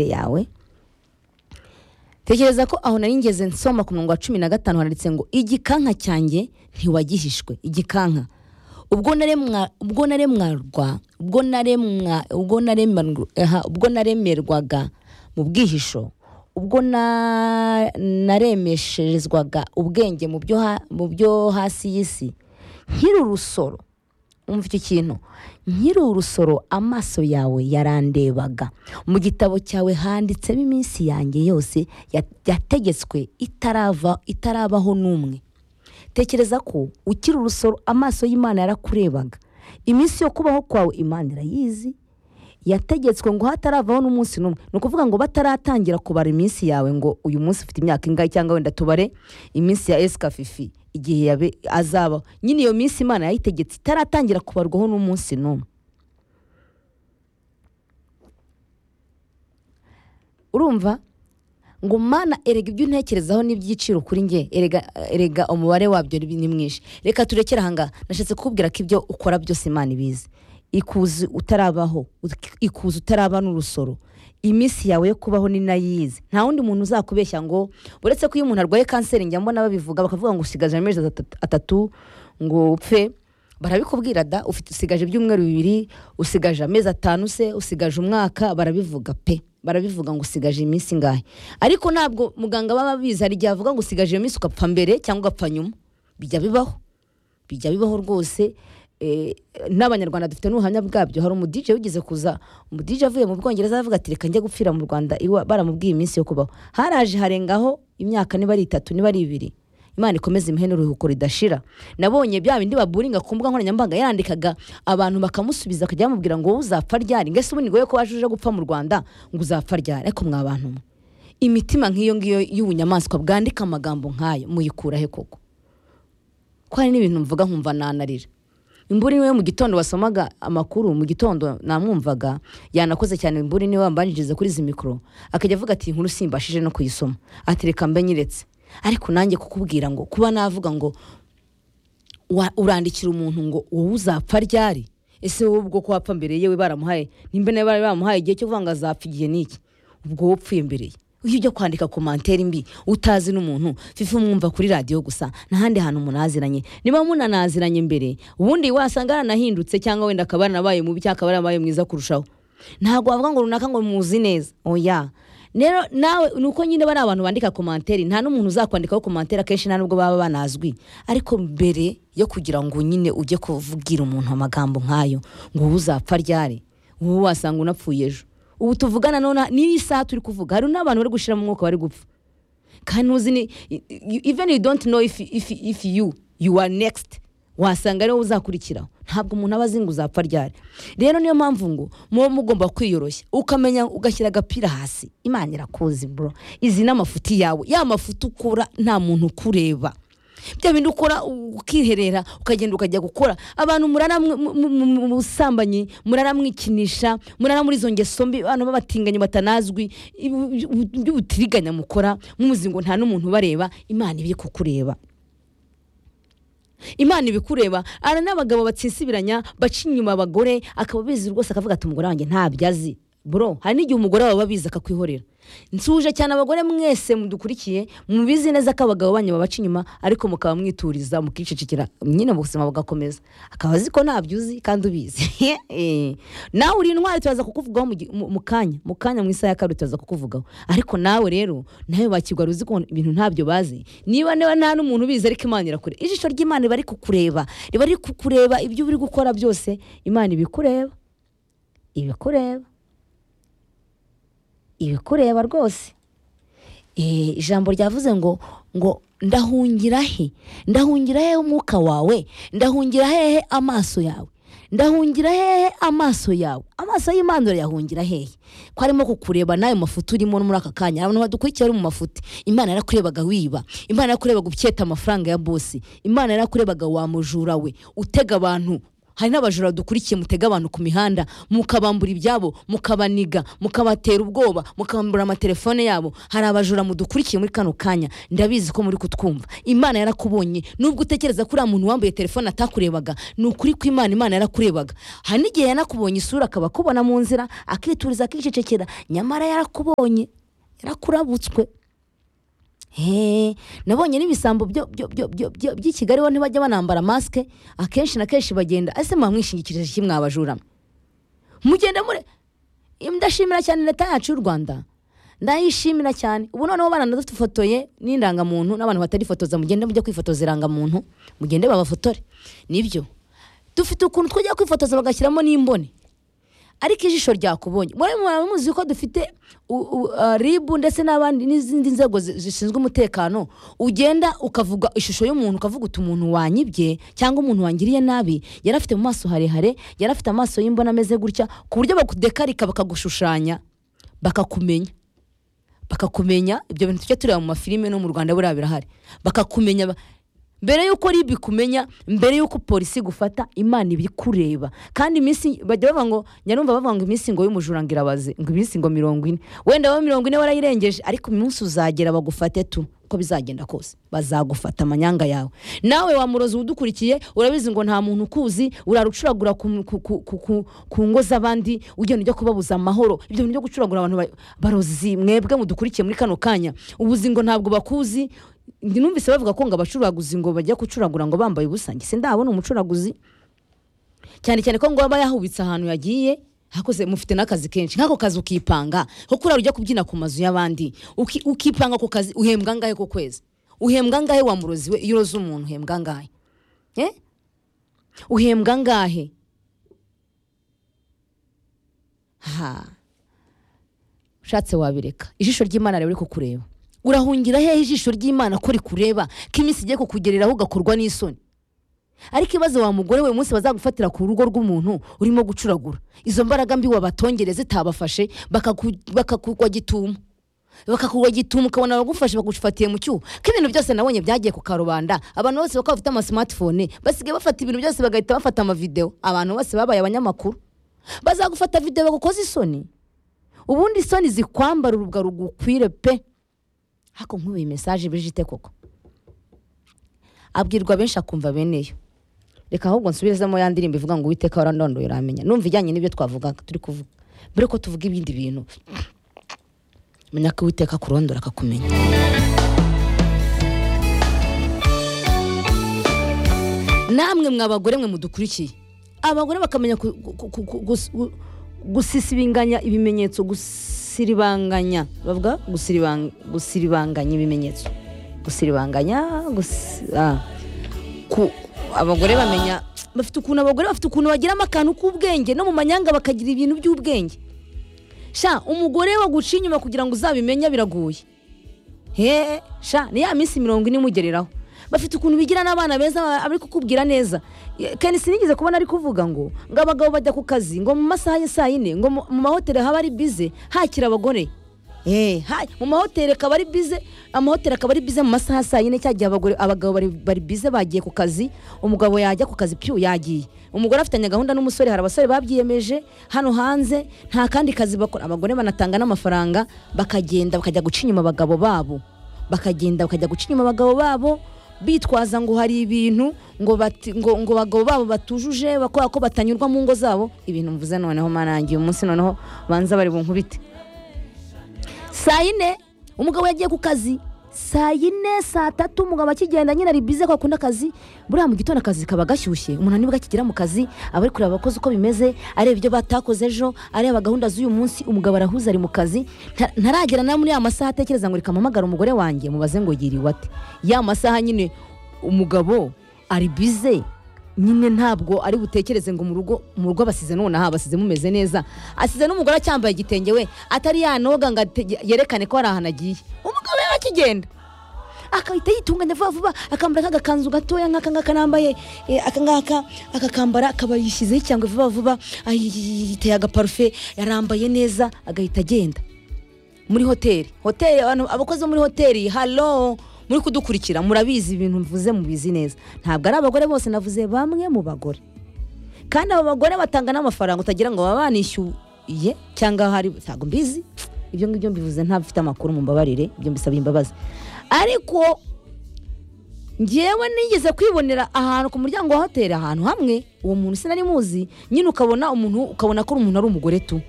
yawe tekereza ko aho nari ngeze nsoma ku murongo wa cumi na gatanu handitse ngo igikanka cyanjye ntiwagihishwe igikanka ubwo naremwa ubwo naremwarwa ubwo naremwa ubwo naremarwa- aha, ubwo naremerwaga mu bwihisho ubwo na- naremesherezwaga ubwenge mu byo ha- mu byo hasi y'isi nkiri urusoro umva icyo kintu nkiri urusoro amaso yawe yarandebaga mu gitabo cyawe handitsemo iminsi yanjye yose ya- yategetswe itarava itarabaho n'umwe tekereza ko ukiri urusoro amaso y'imana yarakurebaga iminsi yo kubaho kwawe imana irayizi yategetswe ngo hataravaho n'umunsi n'umwe ni ukuvuga ngo bataratangira kubara iminsi yawe ngo uyu munsi ufite imyaka ingahe cyangwa wenda tubare iminsi ya esikafifi igihe yabe- azabaho nyine iyo minsi imana yayitegetse itaratangira kubarwaho n'umunsi n'umwe urumva ngo mana erega ibyo untekerezaho n'iby'igiciro kuri nge erega erega umubare wabyo ni ni mwinshi reka turekere ahangaha nashatse kukubwira ko ibyo ukora byose imana ibizi ikuzi utarabaho ut- ikuzi utaraba n'urusoro iminsi yawe yo kubaho ni nayo iyizi nta wundi muntu uzakubeshya ngo uretse ko iyo umuntu arwaye kanseri njya mbona babivuga bakavuga ngo usigaje amezi atatu- atatu ngo upfe barabikubwira da ufite usigaje ibyumweru bibiri usigaje amezi atanu se usigaje umwaka barabivuga pe barabivuga ngo usigaje iminsi ingahe ariko ntabwo muganga baba bizi hari igihe avuga ngo usigaje iyo minsi ugapfa mbere cyangwa ugapfa nyuma bijya bibaho bijya bibaho rwose eh, n'abanyarwanda dufite n'ubuhamya bwabyo hari umudije wigeze kuza umudije avuye mu bwongereza aravuga ati reka njye gupfira mu rwanda iwa- baramubwiye iminsi yo kubaho haraje harengaho imyaka niba ari itatu niba ari ibiri imana ikomeze imuhe n'uruhuko ridashira nabonye bya bindi baburinga ku mbuga nkoranyambaga yandikaga abantu bakamusubiza akajya bamubwira ngo wowe uzapfa ryari mbese ubu ni ngoye ko waje uje gupfa mu rwanda ngo uzapfa ryari ariko mwa bantu mwe imitima nk'iyo ngiyo y'ubunyamaswa bwandika amagambo nk'ayo muyikura he koko ko hari n'ibintu mvuga nkumva nanarira imburi niwe mu gitondo wasomaga amakuru mu gitondo namwumvaga yanakoze cyane imburi niwe wambanjiriza kuri izi mikoro akajya avuga ati inkuru simbashije no kuyisoma ati reka mbe nyiretse ariko nanjye kukubwira ngo kuba navuga ngo wa- urandikira umuntu ngo wowe uzapfa ryari ese wowe ubwo ko wapfa mbere yewe baramuhaye nimba nawe bari bamuhaye igihe cyo kuvuga ngo azapfa igihe n'iki ubwo wowe upfuye mbere ye iyo ujya kwandika komantere mbi utazi n'umuntu fifi mwumva kuri radiyo gusa n'ahandi hantu munaziranye niba munanaziranye mbere ubundi wasanga aranahindutse cyangwa wenda akaba yaranabaye mubi cyangwa akaba yaranabaye mwiza kurushaho ntabwo wavuga ngo runaka ngo muzi neza oya rero nawe ni uko nyine bari abantu bandika komantere nta n'umuntu uzakwandikaho komantere akenshi nta nubwo baba banazwi ariko mbere yo kugira ngo nyine ujye kuvugira umuntu amagambo nk'ayo ngo wowe uzapfa ryari wowe wasanga unapfuye ejo ubu tuvugana none n'iyi saha turi kuvuga hari n'abantu bari gushyiramo umwuka bari gupfa kandi uzi ni i- i- even you don't know if, if, if you you are next wasanga ariwo uzakurikiraho ntabwo umuntu aba azi ngo uzapfa ryari rero niyo mpamvu ngo muba mugomba kwiyoroshya ukamenya ugashyira agapira hasi imana irakuzi bro izi ni amafuti yawe ya mafuti ukora nta muntu ukureba bya bindi ukora ukiherera ukagenda ukajya gukora abantu murara mwe- mu- mu- mu- mu busambanyi murara mwikinisha murara muri izo ngeso mbi abantu b'abatinganyi batanazwi ibu- ibu- iby'ubutiriganya mukora mumuzi ngo nta n'umuntu ubareba imana ibi kukureba imana ibikureba ara n'abagabo batsisibiranya baca inyuma abagore akaba abizi rwose akavuga ati umugore wanjye ntabyo azi bro hari n'igihe umugore wawe aba abizi akakwihorera nsuje cyane abagore mwese mudukurikiye mubizi neza ko abagabo banyu babaca inyuma ariko mukaba mwituriza mukicecekera nyine mu buzima bugakomeza akaba azi ko ntabyo uzi kandi ubizi Eh. nawe uri intwari turaza kukuvugaho mu gi- mu mu kanya mu kanya mu isaha ya kabiri turaza kukuvugaho ariko nawe rero nawe wakigwara uzi ko ibintu ntabyo bazi niba niba nta n'umuntu ubizi ariko imana irakure ijisho ry'imana riba riri kukureba riba riri kukureba ibyo uri gukora byose imana ibikureba ibikureba ibikureba rwose Eh, ijambo ryavuze ngo ngo ndahungira he ndahungira hehe umwuka wawe ndahungira hehe amaso yawe ndahungira hehe amaso yawe amaso y'imana urayahungira hehe ko arimo kukureba nayo mafuti urimo no muri aka kanya abantu badukurikiye bari mu mafuti imana yarakurebaga wiba imana yarakurebaga ucyeta amafaranga ya bosi imana yarakurebaga wa mujura we utega abantu hari n'abajura dukurikiye mutega abantu ku mihanda mukabambura ibyabo mukabaniga mukabatera ubwoba mukabambura amatelefone yabo hari abajura mudukurikiye muri kano kanya ndabizi ko muri kutwumva imana yarakubonye nubwo utekereza ko uriya muntu wambaye telefone atakurebaga ni ukuri ko imana imana yarakurebaga hari n'igihe yanakubonye isura akaba akubona mu nzira akituriza akicecekera nyamara yarakubonye yarakurabutswe Hey, nabonye n'ibisambo byo- byo- byo- byo- byo- by'i kigali bo ntibajya banambara masike akenshi na kenshi bagenda ese mwamwishingikirije iki mwabajura mugenda mure ndashimira cyane leta yacu y'u rwanda ndayishimira cyane ubu noneho baranadufotoye n'indangamuntu n'abantu batarifotoza mugende mujya kwifotoza irangamuntu mugende babafotore nibyo dufite ukuntu twajya kwifotoza bagashyiramo n'imboni ariko ijisho ryakubonye murabona muraba muzi ko dufite u- u- uh, ribu ndetse n'abandi n'izindi nzego zi- zishinzwe umutekano ugenda ukavuga ishusho y'umuntu ukavuga uti umuntu wanyibye cyangwa umuntu wangiriye nabi yari afite mu maso harehare yari afite amaso y'imbona ameze gutya ku buryo bakudekarika bakagushushanya bakakumenya bakakumenya ibyo bintu tujya tureba mu mafilime no mu rwanda buriya birahari bakakumenya ba- mbere y'uko ribu ikumenya mbere y'uko polisi igufata imana iba ikureba kandi iminsi bajya bavuga ngo nyarumva bavuga ngo iminsi ngo y'umujura ngo irabaze ngo iminsi ngo mirongo ine wenda abo mirongo ine warayirengeje ariko umunsi uzagera bagufate tu uko bizagenda kose bazagufata amanyanga yawe nawe wamurozi udukurikiye urabizi ngo nta muntu ukuzi urarucuragura ku, ku, ku, ku, ku, ku ngo z'abandi ugenda ujya kubabuza amahoro ibyo bintu byo gucuragura abantu ba- barozi mwebwe mudukurikiye muri kano kanya ubuzi ngo ntabwo bakuzi numvise bavuga ko ngo abacuraguzi ngo bajya kucuragura ngo bambaye ubusa njye sindabona umucuraguzi cyane cyane ko ngo aba yahubitse ahantu yagiye hakoze mufite n'akazi kenshi nk'ako kazi ukipanga nko kurara ujya kubyina ku mazu y'abandi uki- ukipanga ako kazi uhembwa angahe ku kwezi uhembwa angahe wa murozi we iyo uroze umuntu uhembwa angahe Eh? uhembwa angahe ha ushatse wabireka ijisho ry'imana rero riri kukureba urahungira hehe ijisho ry'imana ko rikureba ko iminsi igiye kukugereraho ugakorwa n'isoni ariko ibaze wa mugore we umunsi bazagufatira ku rugo rw'umuntu urimo gucuragura izo mbaraga mbi wabatongere zitabafashe bakaku- bakakugwa gitumo bakakugwa gitumo ukabona bagufashe bagufatiye mu cyuho ko ibintu byose nabonye byagiye ku karubanda abantu bose bakaba bafite amasimatifone basigaye bafata ibintu byose bagahita bafata amavidewo abantu bose babaye abanyamakuru bazagufata videwo bagukoze isoni ubundi isoni zikwambara urubwa rugukwire pe hako nk'ubuye mesaje bijite koko abwirwa benshi akumva bene yo reka ahubwo nsubizemo ya ndirimbo ivuga ngo uwiteka warandondoye uramenya numva ijyanye n'ibyo twavugaga turi kuvuga mbere ko tuvuga ibindi bintu menya ko uwiteka akurondora akakumenya namwe mwa abagore mwe mudukurikiye abagore bakamenya ku- ku- ku- ku- gus- gu- gusisibinganya ibimenyetso gusiribanganya bavuga gusiribang- gusiribanganya ibimenyetso gusiribanganya gusi- ah. ku abagore bamenya bafite ukuntu abagore bafite ukuntu bagiramo akantu k'ubwenge no mu manyanga bakagira ibintu by'ubwenge sha umugore waguciye inyuma kugira ngo uzabimenya biragoye he sha ni ya minsi mirongo ine imugereraho bafite ukuntu bigira n'abana beza ba- ari kukubwira neza Ye- Ken sinigeze kubona ari kuvuga ngo ngo abagabo bajya ku kazi ngo mu masaha ya saa yine ngo mu- mu mahoteli haba ari bize hakira abagore Eh, ha- mu mahoteli akaba ari bize amahoteli akaba ari bize mu masaha ya saa yine cya gihe abagore- abagabo bari, bari bize bagiye ku kazi umugabo yajya ku kazi piyu yagiye umugore afitanye gahunda n'umusore hari abasore babyiyemeje hano hanze nta kandi kazi bakora abagore banatanga n'amafaranga bakagenda bakajya guca inyuma abagabo babo bakagenda bakajya guca inyuma abagabo babo bitwaza ngo hari ibintu ngo bati- ngo ngo abagabo babo batujuje bakora ko batanyurwa mu ngo zabo ibintu mvuze noneho marangiye umunsi noneho banza bari bunkubite saa yine umugabo yagiye ku kazi saa yine saa tatu umugabo akigenda nyine ari bize ko akunda akazi buriya mu gitondo akazi kaba gashyushye umuntu nibwo akigera mu kazi aba ari kureba abakozi uko bimeze areba ibyo batakoze ejo areba gahunda z'uyu munsi umugabo arahuze ari mu kazi nta- ntaragera na muri ya masaha atekereza ngo reka mpamagare umugore wanjye mubaze ngo yiriwe ate ya masaha nyine umugabo ari bize nyine ntabwo ari butekereze ngo mu rugo mu rugo abasize nonaha abasize mumeze neza asize n'umugore acyambaye igitenge we atari yanoga ngo atege- yerekane ko hari ahantu agiye umugabo yari akigenda akahita yitunganya vuba vuba akambara k'agakanzu gatoya nk'aka ngaka nambaye eh, aka ngaka akakambara akaba yishyizeho icyangwe vuba vuba ayi- yiteye agaparufe yarambaye neza agahita agenda muri hoteli hoteli abantu abakozi bo muri hoteli halo muri kudukurikira murabizi ibintu mvuze mubizi neza ntabwo ari abagore bose navuze bamwe mu bagore kandi abo bagore batanga n'amafaranga utagira ngo baba banishyuye cyangwa hari ntabwo mbizi ibyo ngibyo mbivuze ntabifite amakuru mumbabarire ibyo mbisabye imbabazi ariko ngewe nigeze kwibonera ahantu ku muryango wa hoteli ahantu hamwe uwo muntu sinari muzi nyine ukabona umuntu ukabona ko umuntu ari umugore tu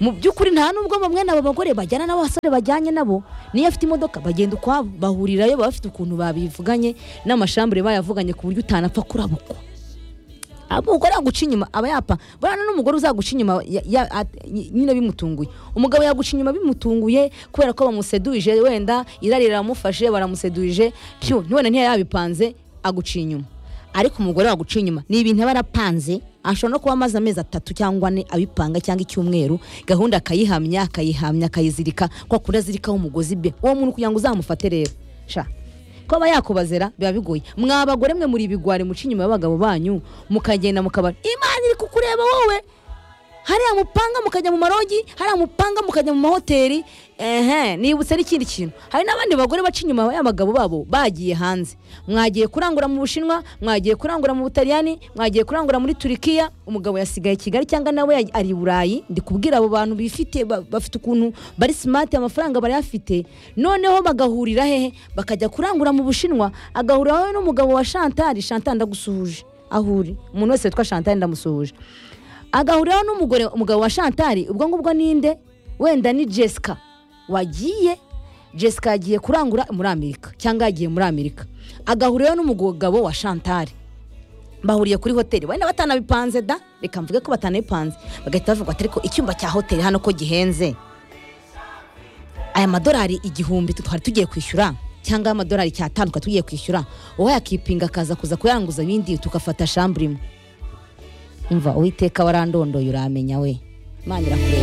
mu by'ukuri nta n'ubwo bamwe n'abo bagore bajyana n'abasore bajyanye nabo niyo afite imodoka bagenda ukwabo bahurirayo baba bafite ukuntu babivuganye n'amashambure bayavuganye ku buryo utanapfa kurabukwa umugore yaguca inyuma aba yapa buriya n'umugore uzaguca inyuma ya- ya- at- nyine bimutunguye umugabo yaguca inyuma bimutunguye kubera ko bamuseduje wenda irari riramufashe baramuseduje pyo none ntiyabipanze aguciye inyuma ariko umugore waguca inyuma ni ibintu aba yarapanze ashobora no kuba amaze amezi atatu cyangwa ane abipanga cyangwa icyumweru gahunda akayihamya akayihamya akayizirika kwa kundi azirikaho umugozi be uwo muntu kugira ngo uzamufate rero sha kuba yakubazera biba bigoye mwa bagore mwe muri ibigwari muca inyuma y'abagabo banyu mukagenda mukabara imana iri kukureba wowe hariya mupanga mukajya mu marogi hariya mupanga mukajya mu mahoteli ehe nibutse n'ikindi kintu hari n'abandi bagore baca inyuma y'abagabo babo bagiye hanze mwagiye kurangura mu bushinwa mwagiye kurangura mu butaliyani mwagiye kurangura muri turikiya umugabo yasigaye kigali cyangwa nawe yaj- ari i burayi ndi kubwira abo bantu bifite ba- bafite ukuntu bari simati amafaranga barayafite noneho bagahurira hehe bakajya kurangura mu bushinwa agahuriraho n'umugabo wa shantari shantari ndagusuhuje aho uri umuntu wese witwa shantari ndamusuhuje agahuriraho n'umugore umugabo wa shantari ubwo ngubwo ninde wenda ni jessica wagiye jessica yagiye kurangura muri amerika cyangwa yagiye muri amerika agahuriraho n'umugabo wa shantari bahuriye kuri hoteli wenda batanabipanze da reka mvuge ko batanabipanze bagahita bavuga ati ariko icyumba cya hoteli hano ko gihenze aya madolari igihumbi twari tugiye kwishyura cyangwa amadolari icyatanu twari tugiye kwishyura wowe yakipinga akaza kuza kuyanguza ibindi tugafata shambure imwe umva uwiteka warandondoye uramenya we imana irakureba